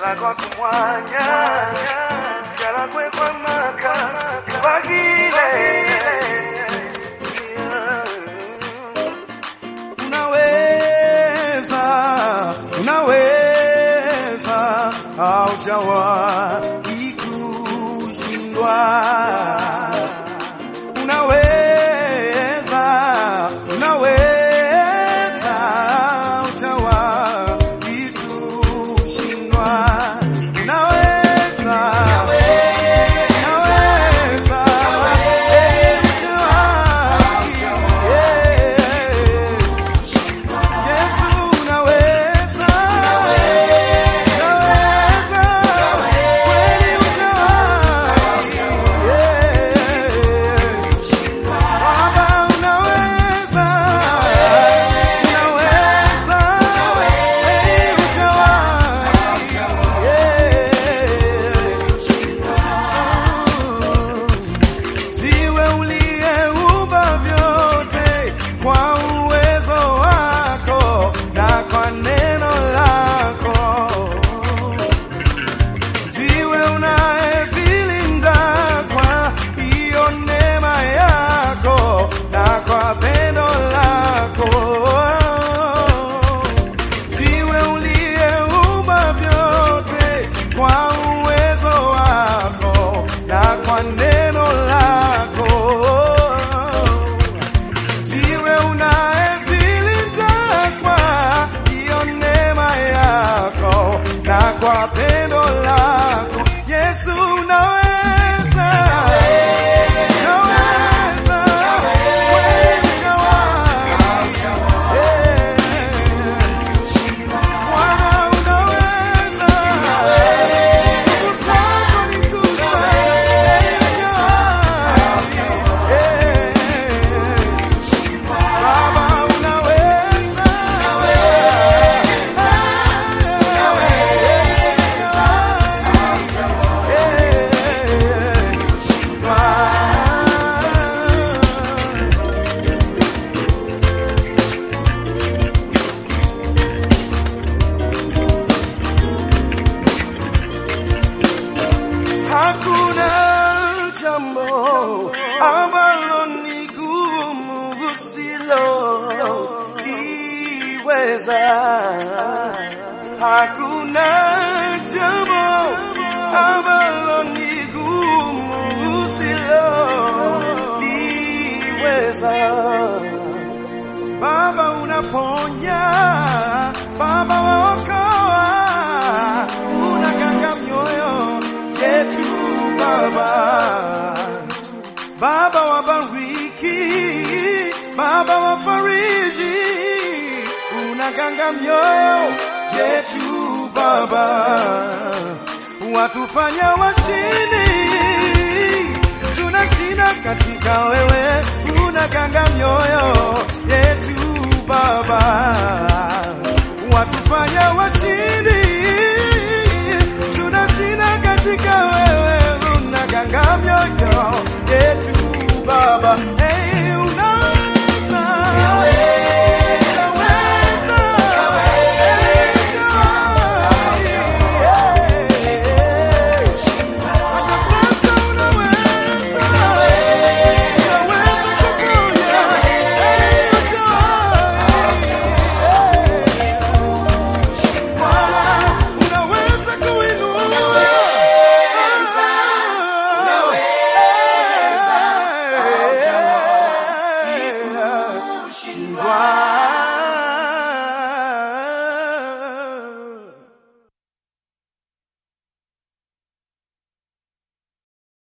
jalagwa kumwanya jalagwe kwa maka tubagile unaweza unaweza haujawahi kushindwa unaweza unaweza haujawahi kushindwa unaweza unaweza eh, hujawahi, eh. Yesu unaweza, unaweza, kweli hujawahi, yeah. Baba unaweza, unaweza, kweli hujawahi, yeah. Ziwe uliyeumba vyote kwa uwezo wako na kwa neno lako. Ziwe unayevilinda kwa hiyo neema yako na kwa pendo lako. Ziwe uliyeumba vyote kwa uwezo wako na kwa neno lako ziwe unayevilinda kwa hiyo neema yako na kwa pendo lako Yesu unaweza unaweza kweli hujawahi. Eh. Bwana unaweza nguvu zako ni kuu Baba unaweza, Hakuna jambo ambalo ni gumu usiloliweza. Hakuna jambo ambalo ni gumu usiloliweza. Baba unaponya, Baba waokoa, unaganga mioyo yetu Baba. Baba wabariki, Baba wafariji, unaganga mioyo yetu Baba, watufanya washindi tunashinda katika wewe, unaganga mioyo yetu Baba.